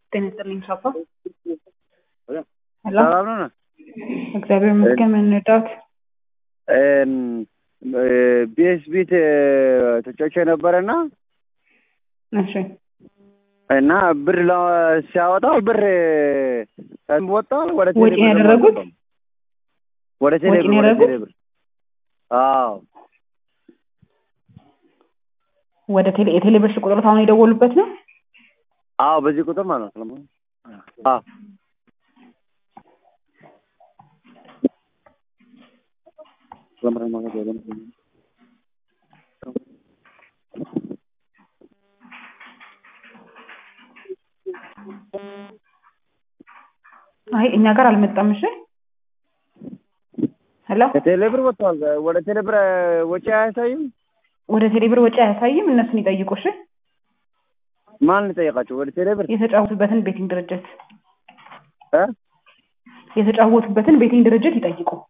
ጤና ይስጥልኝ ሻፓ። ሄሎ ሰላም ነው? እግዚአብሔር ይመስገን። ምን እንርዳዎት? ቢኤስ ቢት ተጫውቼ ነበረና እሺ እና ብር ለ- ሲያወጣው ብር ወጣል ወደ ቴሌ ወጪ ብር ደግሞ ያደረጉት? አልገባም። ወደ ቴሌ ወጪ ብር ወደ ያደረጉት? ቴሌ ብር አዎ ወደ ቴሌ የቴሌ ብር ቁጥሮት አሁን የደወሉበት ነው? አዎ በዚህ ቁጥር ማለት ነው። አዎ አይ እኛ ጋር አልመጣም። እሺ ሄሎ ከቴሌ ብር ወጥቷል። ወደ ቴሌ ብር ወጪ አያሳይም። ወደ ቴሌ ብር ወጪ አያሳይም። እነሱን ይጠይቁ። እሺ ማን ልጠይቃቸው? ወደ ቴሌ ብር የተጫወቱበትን ቤቲንግ ድርጅት እ የተጫወቱበትን ቤቲንግ ድርጅት ይጠይቁ።